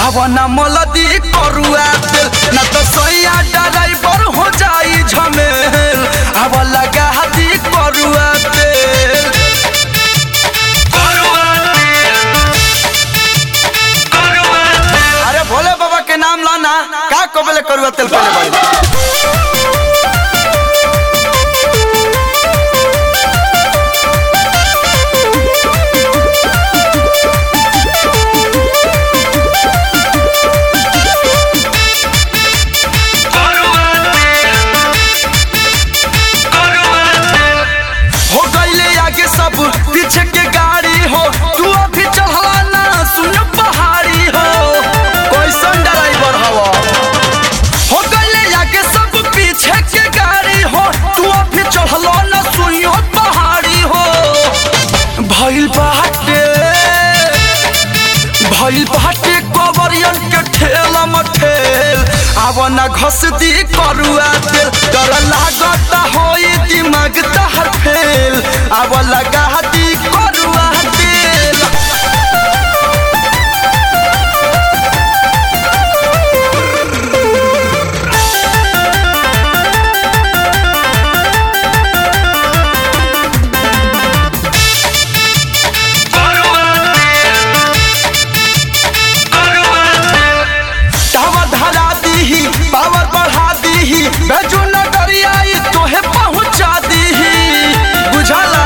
आवना मलदी करुआ तेल ना तो सैया ड्राइवर हो जाई झमेल आव लगा हाथी करुआ तेल अरे भोले बाबा के नाम लाना का कबले करुआ तेल पहले बाड़ी हो गईले आगे सब पीछे के गाड़ी हो तू अभी चढ़ला ना सुन पहाड़ी हो कैसन ड्राइवर हवा हो गईले आगे सब पीछे के गाड़ी हो तू अभी चढ़ला ना सुनियो पहाड़ी हो भइल बाटे भइल बाटे कवरियन के ठेला मठेल आव ना घस दी करुआ तेल डर लागत होई दिमाग तहर फेल आव लगा दी करुआ तेल टावर धरा दीही पावर बढ़ा दीही बेजू नगरिया ई तोहे पहुंचा दीही बुझला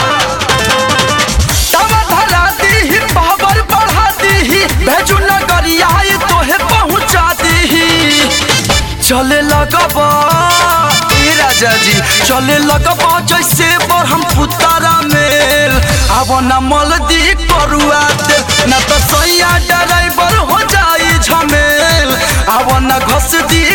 टावर धरा दीही पावर बढ़ा दीही बेजू नगरिया ई तोहे पहुंचा दीही चले लगबा ए राजा जी चले लगबा जैसे पर हम पुतारा मेल अब न मलदी करुआ तेल न तो सैया ड्राइवर हो जाई झमेल अब न घस दी